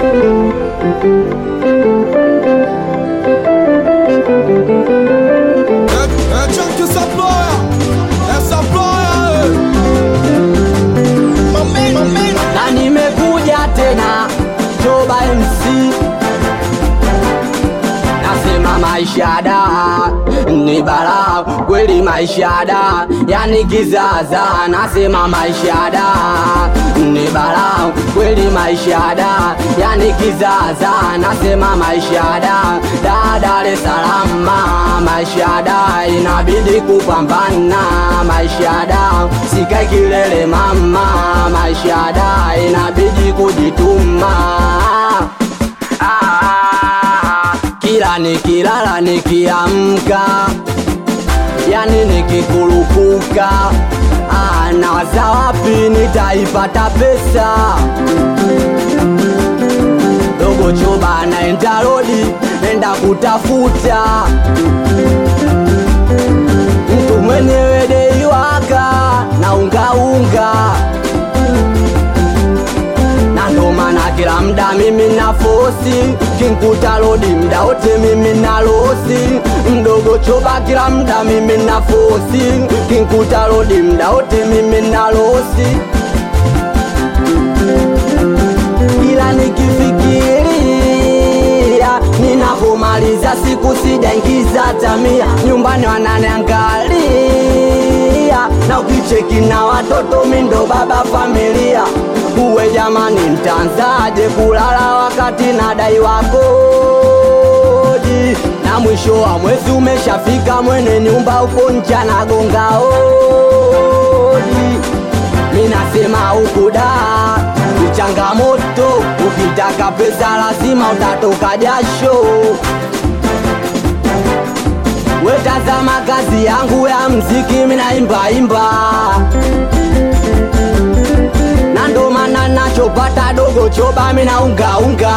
É, é tchan que essa ploia, essa ploia, na nimekuja tena Joba MC nasema maisha da ni balaa kweli maisha da yani kizaza nasema maisha da ni balaa kweli maisha da yani kizaza nasema maisha da da Dar es Salaam maisha da inabidi kupambana maisha da sikai kilele mama maisha da inabidi kujituma ah, kila nikilala nikiamka yani nikikurupuka ah, nawaza wapi nitaipata pesa dogo choba naenda rodi nenda kutafuta mtu mwenyewe deiwaka na ungaunga na ndo maana kila mda mimi na fosi kinkuta rodi mda wote mimi na losi mdogo choba kila mda mimi na fosi kinkuta rodi mda wote mimi na losi ila nikifikiria ninapomaliza siku sijaingiza tamia nyumbani wananiangalia na ukicheki na watoto mindo baba familia uwe jamani mtanzaje kulala wakati nadai wakodi na mwisho wa mwezi umeshafika mwene nyumba uko ncha nagonga hodi minasema ukuda ni changamoto ukitaka pesa lazima utatoka jasho wetazama kazi yangu ya mziki minaimbaimba na ndo maana nachopata dogo choba minaungaunga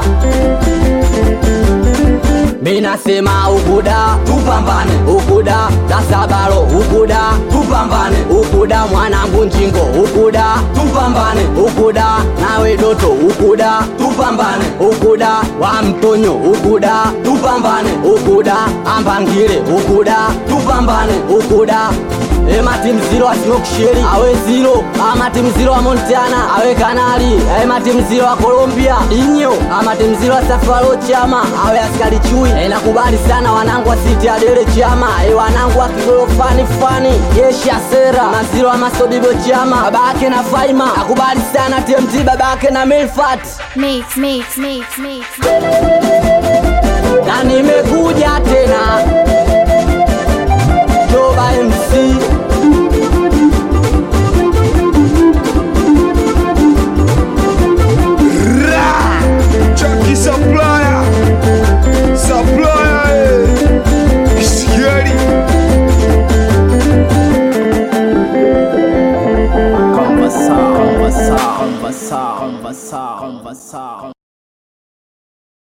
minasema ukuda tupambane ukuda dasabalo ukuda tupambane ukuda mwanangu njingo ukuda tupambane ukuda nawe doto ukuda tupambane ukuda wa mtonyo ukuda tupambane ukuda ambangile ukuda tupambane ukuda emati mziro asimoksheri awe ziro amati mziro wa montana awe kanali emati mziro wa colombia inyo amati mziro wa safaro chama awe askari chui e, nakubali sana wanangu wa siti adele chama e, wanangu wa kigolo fani fani jeshi asera maziro wa masodibo chama babake na faima nakubali sana tmt babake na milfat Mix, mix, mix, mix. na nimekuja tena